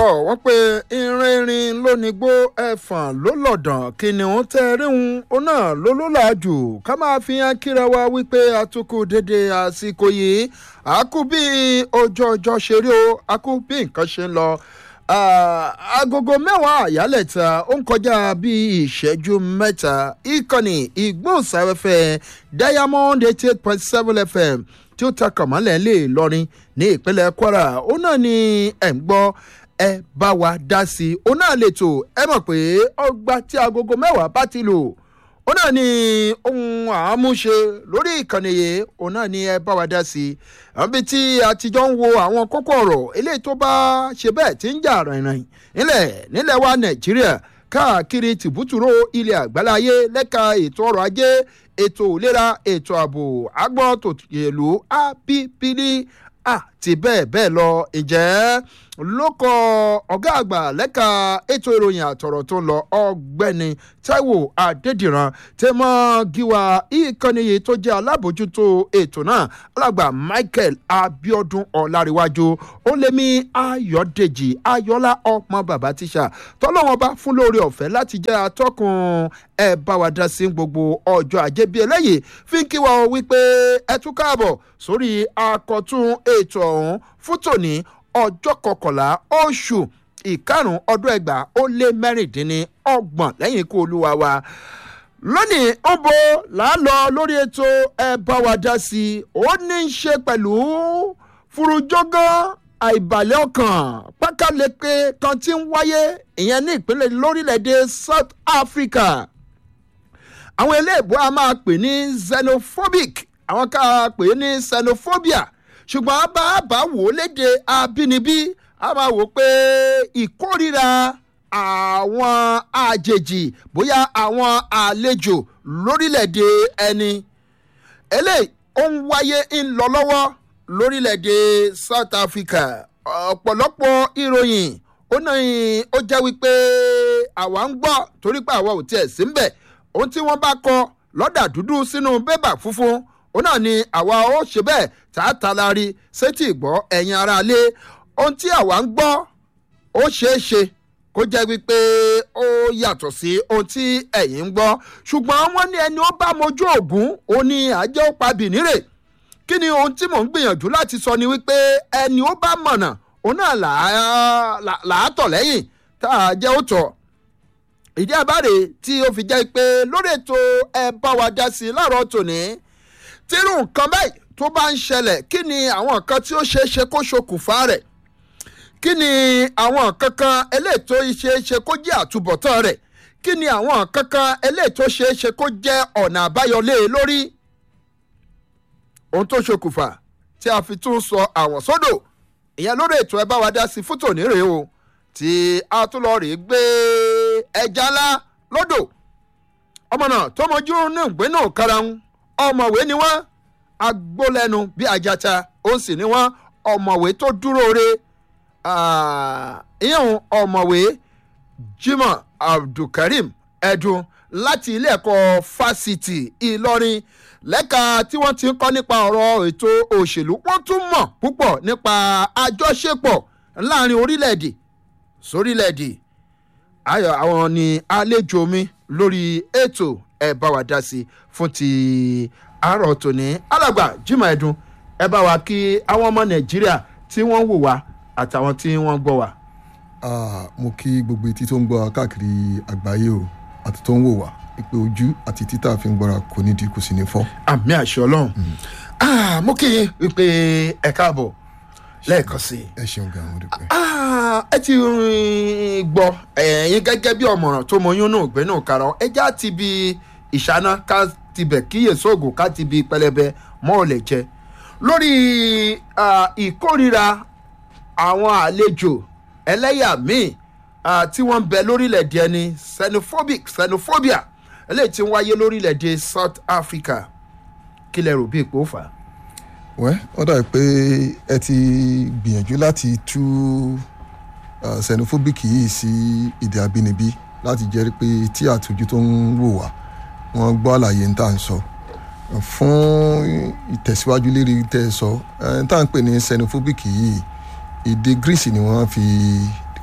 tọ́ wọ́n pé irinrin ló ní gbó ẹ̀fọ̀n ló lọ̀dàn kìnìún tẹ́ ríhun ó náà ló ló làájù ká máa fi hàn kíra wa wípé atukù dédé àsìkò yìí àkú bí ojú ọjọ́ ṣe rí o àkú bí nǹkan ṣe ń lọ agogo mẹ́wàá àyálẹ̀ta ó ń kọjá bí ìṣẹ́jú mẹ́ta ìkànnì ìgbóhùnsáfẹ́fẹ́ diamond eighty eight point seven fm tí ó ta kàmọ́lẹ̀ lè lọrin ní ìpínlẹ̀ kwara ó náà ni ẹ̀ ń gbọ́ ẹ bá wa dá sí i ó náà lè tò ẹ mọ̀ pé ọgbà tí agogo mẹ́wàá bá ti lò ó náà ni ohun àmúṣe lórí ìkànnì yìí ó náà ni ẹ bá wa dá sí i àbí tí àtijọ́ ń wo àwọn kókó ọ̀rọ̀ eléyìí tó bá ṣe bẹ́ẹ̀ tí ń jà rìnrìn nílẹ̀ nílẹ̀ wa nàìjíríà káàkiri tìbútúrò ilẹ̀ àgbáláyé lẹ́ka ètò ọrọ̀ ajé ètò ìlera ètò ààbò agbọ́n tòyèlú ábíbílì àti bẹ́ẹ̀ bẹ́ẹ̀ lọ ìjẹ́ ló kọ ọ̀gá àgbà lẹ́ka ètò ìròyìn àtọ̀rọ̀ tó ń lọ ọ̀gbẹ́ni taiwo adédìran tẹmọ́ gíwá ìkànnì yìí tó jẹ́ alábòjútó ètò náà alàgbà michael abiodun ọ̀làríwájú ó lé mi ayọ̀dèjì ayọ̀lá ọmọ bàbá tíṣà tọ́lọ́wọ́n bá fún lórí ọ̀fẹ́ láti jẹ́ atọ́kùn ẹ bá wa dá sí gbogbo ọjọ́ ajé bíi eléyìí fi ń kí wa wípé ẹ tún káàbọ̀ sórí akọ̀tún ètò ọ̀hún fún tòní ọjọ́ kọkànlá oṣù ìkarùn ọdún ẹgbàá ó lé mẹ́rìndínlọ́gbọ̀n lẹ́yìn ikú olúwa wa lónìí ó bo làálọ lórí ètò ẹ bá wa dá sí i ó ní í ṣe pẹ̀lú furujógán àìbàlẹ̀ ọkàn pákáleke kan tí ń wáyé ìyẹn ní ìpínlẹ̀ lórílẹ̀‐èdè south africa àwọn eléèbó a máa pè ní xenophobic àwọn ká pè ní xenophobia ṣùgbọ́n bá a bá wò ó léde abínibí a máa wò pé ìkórira àwọn àjèjì bóyá àwọn àlejò lórílẹ̀‐èdè ẹni eléyìí ó ń wáyé ń lọ lọ́wọ́ lórílẹ̀‐èdè south africa ọ̀pọ̀lọpọ̀ ìròyìn ó náà ó jẹ́ wípé àwa ń gbọ́ torí pé àwa ò tiẹ̀ sí ń bẹ̀ ohun tí wọ́n bá kọ lọ́dà dúdú sínú bébà funfun òun náà ni àwa ó ṣe bẹ́ẹ̀ tá a talari sétí ìgbọ́ ẹ̀yin ara lé ohun tí àwa ń gbọ́ ó ṣeé ṣe kó jẹ́ wípé ó yàtọ̀ sí ohun tí ẹ̀yin ń gbọ́ ṣùgbọ́n wọ́n ní ẹni ó bá mojú ògún ó ní àjẹ́ ó pa bìnírè kí ni ohun tí mò ń gbìyànjú láti sọ ni wípé ẹni ó bá mọ̀nà òun náà làátọ̀ lẹ́yìn tá a jẹ́ ó tọ̀ ìdí àbáre tí ó fi jẹ́ pé lórí ètò ẹ bá wa dá sí i láàárọ̀ tòní tírú nǹkan báyìí tó bá ń ṣẹlẹ̀ kí ni àwọn nǹkan tí ó ṣeé ṣe kó ṣokùnfà rẹ̀ kí ni àwọn nǹkan kan eléyìí tó ṣeé ṣe kó jẹ́ àtúbọ̀tán rẹ̀ kí ni àwọn nǹkan kan eléyìí tó ṣeé ṣe kó jẹ́ ọ̀nà àbáyọlé lórí ohun tó ṣokùnfà tí a fi tún sọ àwọn sódò ìyẹn lórí ètò ẹ bá wa dá sí fútò nírèé o tí a tún lọ rèé gbé ẹja ńlá lódò ọmọ náà tó mọjú ní ìgbénú karahun ọmọwé ni wọn agbólẹnu bí ajata ó sì ni wọn ọmọwé tó dúró re ìyẹn ọmọwé jimoh abdulkareem ẹdun láti ilé ẹ̀kọ́ fásitì ìlọrin lẹ́ka tí wọ́n ti ń kọ́ nípa ọ̀rọ̀ ètò òṣèlú wọ́n tún mọ̀ púpọ̀ nípa àjọṣepọ̀ láàrin orílẹ̀-èdè sórílẹ̀-èdè ayọ̀ àwọn ni àlejò mi lórí ètò ẹ bá wa dá sí i fún ti àárọ̀ tòní alàgbà jimoh ẹdun ẹ bá wa kí àwọn ọmọ nàìjíríà tí wọ́n wò wá àtàwọn tí wọ́n gbọ́ wá. mo kí gbogbo etí tó ń gbọ́ wa káàkiri àgbáyé o àti tó ń wò wá ìpè ojú àti títà fi ń gbọ́ra kò ní di kò sí ní fọ́. àmì àṣẹ ọlọ́run mo kí yín wípé ẹ káàbọ̀ lẹ́ẹ̀kan sí i. ẹ ṣeun gan-an mo dúpẹ́. ẹ ti gbọ́ ẹ̀yin gẹ́gẹ́ bí ọ̀mọ̀ràn tó mọyún náà gbé náà kára ẹ já ti bi ìṣáná ká ti bẹ̀ kíyè sóògùn ká ti bi pẹlẹbẹ mọ́ ò lè jẹ lórí ìkórira àwọn àlejò ẹlẹ́yà míì tí wọ́n ń bẹ lórílẹ̀‐èdè ẹni xenophobic xenophobia eléyìí tí ń wáyé lórílẹ̀‐èdè south africa kí lẹ rò bí ipò fà á wẹ́ wọ́n dàbí pé ẹ ti gbìyànjú láti tú xenophobic yìí sí èdè abínibí láti jẹ́ pé tí àtúnjú tó ń wò wá wọ́n gbọ́ àlàyé ń tà ń sọ fún ìtẹ̀síwájú lérí tẹ́ ẹ sọ ẹ̀ ń tà ń pè ní xenophobic yìí èdè greece ni wọ́n fi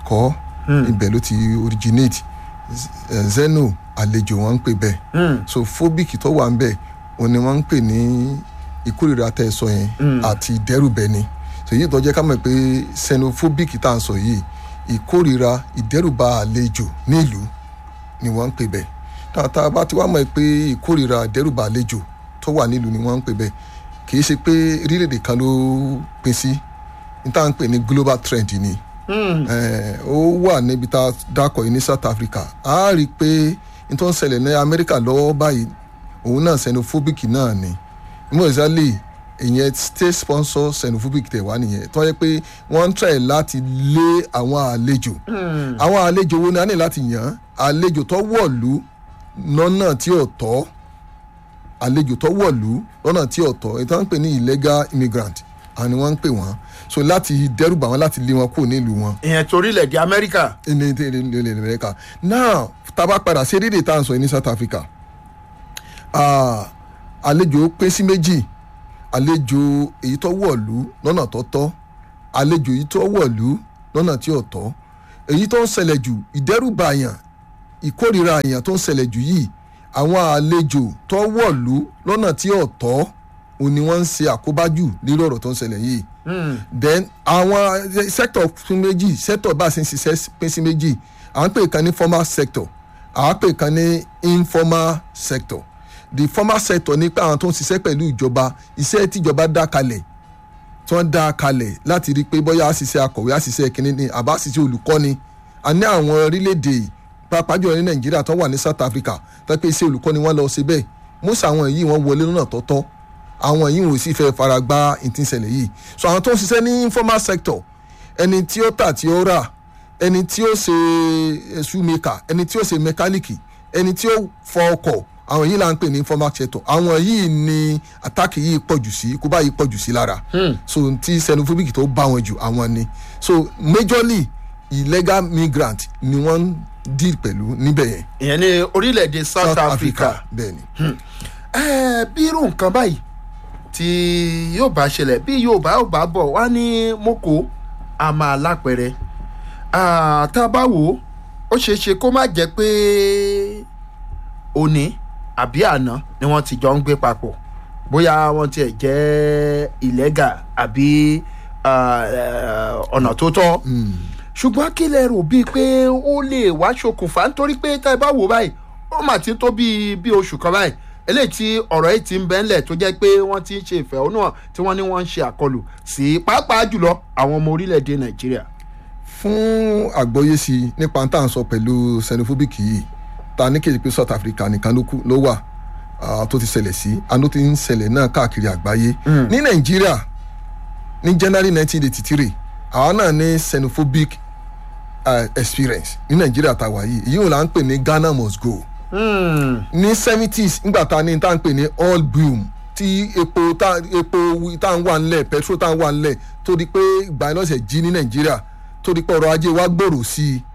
kọ́ ibẹ̀ ló ti originate Z- zeno àlejò wọn ń pè bẹ́ẹ̀ so phobic tó wà ń bẹ̀ òun ni wọ́n ń pè ní ìkórìíra tẹ́ ẹ sọ yẹn àti ìdẹ́rùbẹni so èyí tó jẹ́ ká mọ̀ pé xenophobic tá à ń sọ yìí ìkórìíra ìdẹ́rùbà àlejò nílùú ni wọ́n ń pè bẹ́ẹ̀ tààtà bá ti wá mọ̀ pé ìkórìíra ìdẹ́rùbà àlejò tó wà nílùú ni wọ́n ń pè bẹ́ẹ̀ kì í ṣe pé orílẹ̀-èdè kan ló pín sí ní tá à ń pè ní global trend ni Eh, ó wà níbi tá a dákọ̀ yìí ní South Africa a rí i pé n tó ń ṣẹlẹ̀ ní Amẹ́ríkà lọ́wọ́ báyìí òun náà xenophobic náà ni mọ̀ọ́sálì ìyẹn state sponsor xenophobic tẹ̀ wá nìyẹn tó yẹ pé wọ́n ń try láti lé àwọn àlejò àwọn àlejò wo ni a ní láti yàn án àlejò tó wọ̀lú lọ́nà tí ò tọ́ àlejò tó wọ̀lú lọ́nà tí ò tọ́ ètò à ń pè ní illegal immigrant àwọn ni wọ́n ń pè wọ́n so láti dẹ́rùbà wọn láti lé wọn kúrò nílùú wọn ìyẹn torílẹ̀-èdè amẹ́ríkà ní ilẹ̀ ilẹ̀ amẹ́ríkà now tá a bá padà sí èdè tá à ń sọ yìí ní south africa ah, àlejò pín sí méjì àlejò èyí tó wọ̀lú lọ́nà tó tọ́ àlejò èyí tó wọ̀lú lọ́nà tí ò tọ́ èyí tó ń ṣẹlẹ̀ jù ìdẹ́rùbà àyàn ìkórìíra àyàn tó ń ṣẹlẹ̀ jù yìí àwọn àlejò tó wọ̀lú lọ́nà tí ò tọ́ òun ni wọ́n ń ṣe àkóbá jù lórí ọ̀rọ̀ tó ń ṣẹlẹ̀ yìí then àwọn sector pín méjì sector bá a ṣe ń ṣiṣẹ́ pín sí méjì à ń pè kan ní formal sector à ń pè kan ní informal sector the formal sector ní pé àwọn tó ń ṣiṣẹ́ pẹ̀lú ìjọba iṣẹ́ tíjọba dá kalẹ̀ tí wọ́n dá kalẹ̀ láti rí i pé bóyá àṣìṣe akọ̀wé àṣìṣe kìnínní ni àbá àṣìṣe olùkọ́ni a ní àwọn orílẹ̀-èdè pàápàá jùlọ ní nàìjíríà tó wà ní south africa tó pé iṣẹ́ olùkọ́ni wọ́n lọ ṣe bẹ́ẹ̀ most àwọn yìí wọ́n wọlé lọ́nà tọ́tọ́ àwọn yìí wò sí fẹ́ fara gbá ìtìsẹ̀lẹ̀ yìí so àwọn tó ń ṣiṣẹ́ ní informal sector ẹni tí ó tà tí ó rà ẹni tí ó ṣe shoemaker ẹni tí ó ṣe mẹkáníìkì ẹni tí ó fọ ọkọ̀ àwọn yìí là ń pè ní informal sector àwọn yìí ni àtàkì yìí pọ̀jù sí kó bá yìí pọ̀jù sí lára so tí xenophobic tó bá wọn jù àwọn ni so majorly illegal migrant ni wọ́n ń deal pẹ̀lú níbẹ̀ yẹn ìyẹn ní orílẹ̀-èdè south, africa. bẹ́ẹ̀ ni. ẹ bí irú nǹkan báyìí tí yóò bá ṣẹlẹ̀ bí yóò bá ò bá bọ̀ wá ní moko a máa lápẹ̀rẹ̀ tá a bá wò ó ó ṣeé ṣe kó má jẹ́ pé òní àbí àná ni wọ́n ti jọ ń gbé papọ̀ bóyá wọ́n tiẹ̀ jẹ́ ìlẹ́gà àbí ọ̀nà tó tọ́ ṣùgbọ́n kí lẹ rò bíi pé ó lè wá ṣokùnfà nítorí pé tá ẹ bá wò báyìí ó mà ti tó bíi bíi oṣù kan báyìí eléyìí tí ọ̀rọ̀ yìí ti ń bẹ́ńlẹ̀ tó jẹ́ pé wọ́n ti ń ṣe ìfẹ̀hónúhàn tí wọ́n ní wọ́n ń ṣe àkọlù sí pàápàá jùlọ àwọn ọmọ orílẹ̀-èdè nàìjíríà. fún àgbọ́yé sí i nípa tá à ń sọ pẹ̀lú xenophobic yìí ta ní kejì pé south africa nìkan ló wà tó ti ṣẹlẹ̀ sí àná ti ń ṣẹlẹ̀ náà káàkiri àgbáyé ní nàìjíríà ní january nineteen eighty three àwọn náà ní xenophobic uh, experience ní nàìjíríà tàwa yìí èyí wọn là ń pè ní ghana must go ní seventies nígbà tá a ní tá à ń pè ní oil boom tí epo tá epo tá à ń wà ńlẹ̀ petrol tá à ń wà ńlẹ̀ tó di pé ìgbà iná ṣe jí ní nàìjíríà tó di pé ọrọ̀ ajé wa gbòòrò sí i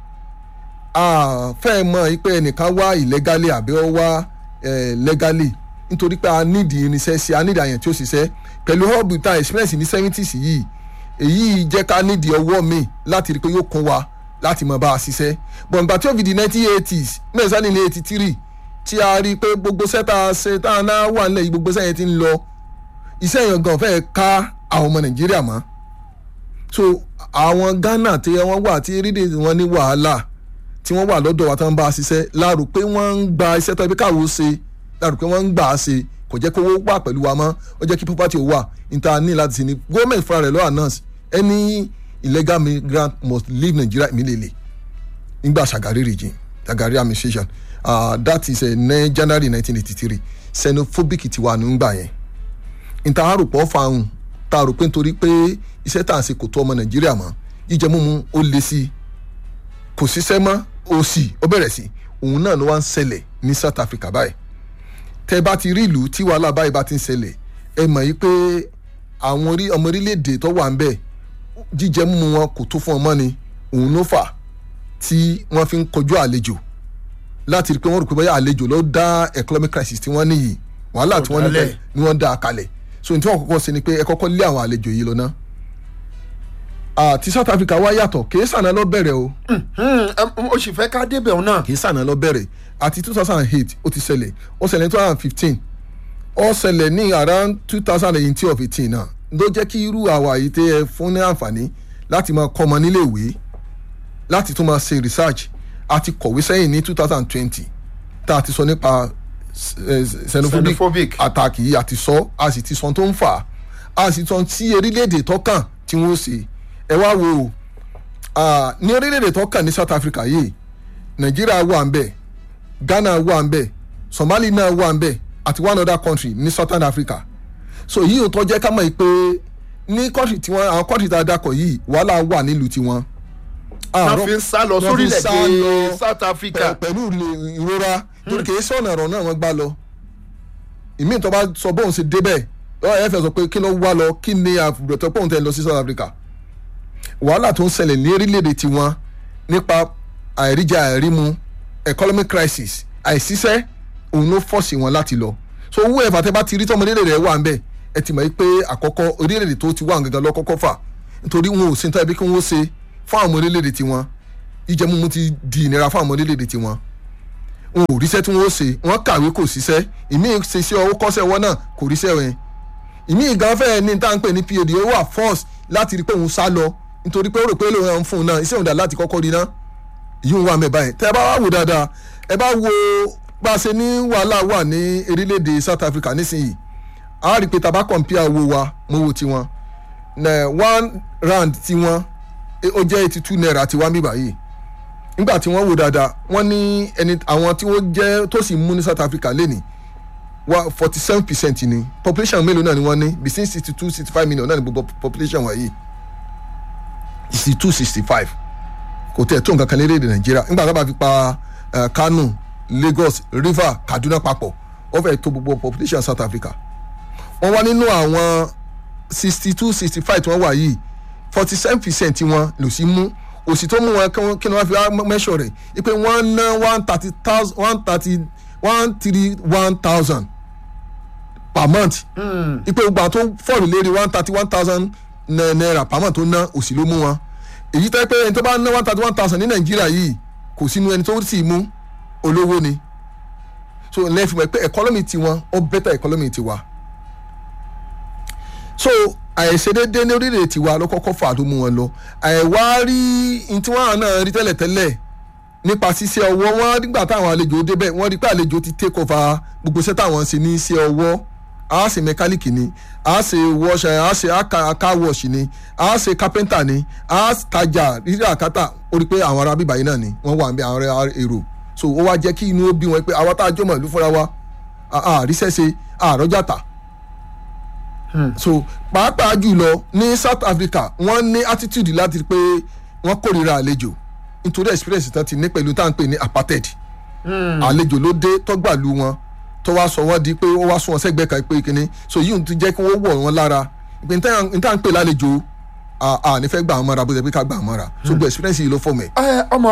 fẹ́ẹ̀ mọ̀ pé ẹnìkan wá illegally àbí ó wá legally nítorí pé a nídìí irinṣẹ́ sí a nídìí àyàn tí ó ṣiṣẹ́ pẹ̀lú hub tá experience ní seventies yìí èyí jẹ́ ká nídìí ọwọ́ mi láti rí i pé yóò kún wa láti mọ̀ bá a ṣiṣẹ́ bọ̀ǹgbà tí ó fi di nineteen eighties mẹ́sàn-án ní eighty three tí a rí i pé gbogbo sẹ́ta ṣe tá a náà wà nílẹ̀ yìí gbogbo sẹ́yìn ti ń lọ iṣẹ́ yẹn gan fẹ́ẹ́ ká àwọn ọmọ nàìjíríà mọ́ so àwọn ghana tí wọ́n wà tí rídì wọn ní wàhálà tí wọ́n wà lọ́dọ̀ wa tí wọ́n bá a ṣiṣẹ́ láàrò pé wọ́n ń gba iṣẹ́ tó ẹbí káwọ́ ṣe láàrò pé wọ́n ń gbà á ṣe kò jẹ́ kó owó wà pẹ̀lú wa mọ́ ó jẹ́ kí property ò wà níta ní láti ṣe ni gómìnà fúnra rẹ̀ lọ́wọ́ announce any illegal migrant must leave nigeria immediately nígbà Shagari regime Shagari administration uh, that is uh, ní January nineteen eighty three xenophobic ti wà nígbà yẹn níta àròpọ̀ fáwọn tá a rò pé nítorí pé iṣẹ́ tá à ń ṣe kò tó ọmọ Nàìjíríà mọ́ jíjẹ mímu ó le sí i kò síṣẹ́ mọ́ ó sì ó bẹ̀rẹ̀ sí òun náà ló wá ń ṣẹlẹ̀ ní South Africa báyìí tẹ́ bá ti rí ìlú tí wàhálà báyìí bá ti ń ṣẹlẹ̀ ẹ mọ̀ yìí pé àwọn ọmọ orílẹ̀-èdè tó wà ń bẹ̀ jíjẹ mímu wọn kò tó fún ọmọ ni òun ló fà tí wọ́n fi ń kojú àlejò láti rí i pé wọ́n rò pé bóyá àlejò ló dá economic crisis tí wọ́n níyì wàhálà tí wọ́n níbẹ̀ ni wọ́n dá a kalẹ̀ so ní tí wọ́n kọ́kọ́ ṣe ni pé ẹ kọ́kọ́ lé àwọn àlejò yìí lọ ná àti south africa wá yàtọ̀ kì í sànà lọ bẹ̀rẹ̀ o o sì fẹ́ ká débẹ̀ òun náà. kì í sànà lọ bẹ̀rẹ̀ àti two thousand and eight ó ti ṣẹlẹ̀ ó ṣẹlẹ̀ ní two thousand and fifteen ó ṣẹlẹ̀ ní around two thousand and eighteen of eighteen náà ló jẹ́ kí irú àwa yìí tẹ́ ẹ fún ní àǹfààní láti máa kọ́ ọmọ nílé ìwé láti tún máa ṣe research àti kọ̀wé sẹ́yìn ní two thousand and twenty tá a ti sọ nípa eh, xenophobic Xenophobic. attack yìí àti sọ a sì ti sọ tó ń fà á a sì sọ tí orílẹ̀-èdè tọ́kàn tí wọ́n ṣe ẹ wá wo o ah, ní orílẹ̀-èdè tọ́kàn ní South Africa yìí Nàìjíríà wà ń bẹ̀ Ghana wà ń bẹ̀ Somalia náà wà ń bẹ̀ àti one other country ní Southern Africa so yìí ò tọ́ jẹ́ ká mọ̀ pé ní country tiwọn àwọn country tá a dakọ̀ yìí wàhálà wà nílùú tiwọn. wọ́n fi ń sá lọ wọ́n fi ń sá sórílẹ̀-èdè lọ South Africa. pẹ̀- pẹ̀lú ilé- ìrora torí kìí sọ̀nà ọ̀rọ̀ náà wọ́n gbá lọ. ìmí tó bá sọ bóun ṣe débẹ̀ ọ̀ ẹ̀ fẹ́ sọ pé kí ló wá lọ kí ni àbùrọ̀tọ̀ pọ̀ ń tẹ̀ lọ sí South Africa. wàhálà tó ń ṣẹlẹ̀ ní orílẹ̀-èdè tiwọn nípa àìríjà àìrímu economic crisis àìsíṣẹ́ òun ló fọ́ọ̀sì wọn láti lọ. so owó ẹ̀fà tẹ́ bá ti rí tọ́mọdé rẹ̀ wà ń bẹ̀ ẹ ti mọ̀ pé àkọ́kọ́ orílẹ̀-èdè tó ti wà gangan lọ kọ́kọ́ fà nítorí wọn ò sí ní tọ́ ẹbí kí wọ́n ṣe fún àwọn orílẹ̀-èdè tiwọn ìjẹmúmu ti di ìnira fún àwọn orílẹ̀-èdè tiwọn wọn ò ríṣẹ́ tí wọ́n ó ṣe wọ́n kàwé kò síṣẹ́ ìmí ṣe iṣẹ́ ọwọ́ kọ́ṣẹ́ wọn náà kò ríṣẹ́ wọn ìmí ìgan fẹ́ẹ́ ní tá à ń pè ní PhD ó wà force láti rí pé òun sá lọ nítorí pé ó rò pé lóun ń fún un náà iṣẹ́ òun dà láti kọ́kọ́ rí náà yìí ń wà mẹ́ báyìí tẹ́ ẹ bá wá wò dáadáa ẹ bá wo bá a ṣe ní wàhálà wà ní orílẹ̀-èdè South Africa nísìnyìí a rí i pé tá a bá compare owó wa mọ́ owó tiwọn na one rand tiwọn eh, ó jẹ́ eighty two naira tiwa mi báyìí nígbà tí wọ́n wò dáadáa wọ́n ní ẹni àwọn tí wọ́n jẹ́ tó sì mú ní South Africa lẹ́nìí wa forty seven percent ni population mélòó náà ni wọ́n ní between sixty two sixty five million náà ni gbogbo population wọ̀nyí sixty two sixty five kò tẹ̀ tó nǹkan kan lédè Nàìjíríà nígbà tó bá fi pa eh, Kano Lagos River Kaduna papọ̀ wọ́n fẹ́ tó gbogbo population South Africa wọ́n wá nínú àwọn sixty two sixty five tí wọ́n wà yìí forty seven percent wọn lò sí mú òsì tó mú wọn kí wọ́n- kí ni wọ́n fi wá mẹ́sọ̀ rẹ̀ ipe wọ́n ná one thirty thousand one thirty one three one thousand per month ipe gbogbo àwọn tó fọ́ọ̀lù lérí one thirty one thousand naira per month tó ná òsì ló mú wọn èyí tẹ́ pé ẹni tó bá ná one thirty one thousand ní nàìjíríà yìí kò sínú ẹni tó sì mú olówó ni so lẹ́yìn mọ̀ pé economy tiwọn ó better economy tiwa so àìṣedédé ní orílẹ̀ tiwa ló kọ́kọ́ fà tó mú wọn lọ àìwá rí ní tí wọ́n náà rí tẹ́lẹ̀tẹ́lẹ̀ nípa ṣíṣe ọwọ́ wọn nígbà táwọn àlejò débẹ̀ wọ́n rí pé àlejò ti take over gbogbo iṣẹ́ táwọn ń ṣe ní iṣẹ́ ọwọ́ a ṣe mẹkáníìkì ni a ṣe wọṣẹ a ṣe aka wọṣì ni a ṣe kápẹ́ntà ni a tajà rírà kátà ó rí pé àwọn ará bíbá yìí náà ni wọ́n wà ń bẹ àwọn ará èrò so ó wá jẹ́ kí inú ó bí wọn pé àwa tá a jọmọ̀ ìlú fúnra wa àríṣẹ́ ṣe àrọ́jà tà so pàápàá jùlọ ní South Africa wọ́n ní attitude láti rí pé wọ́n kórìíra àlejò nítorí experience tán ti ní pẹ̀lú tá à ń pè ní apartheid àlejò ló dé tọ́gbàlú wọn tó wá sọ wọ́n di pé ó wá sún wọn sẹ́gbẹ́ kan pé kíní so yìí ti jẹ́ kí wọ́n wọ̀ wọ́n lára ìpè ní tá à ń pè lálejò à à nífẹ̀ẹ́ gbà wọ́n mọ́ra bó ṣe pé ká gbà wọ́n mọ́ra so gbọ́ experience yìí ló fọ́ mẹ́. ẹ ọmọ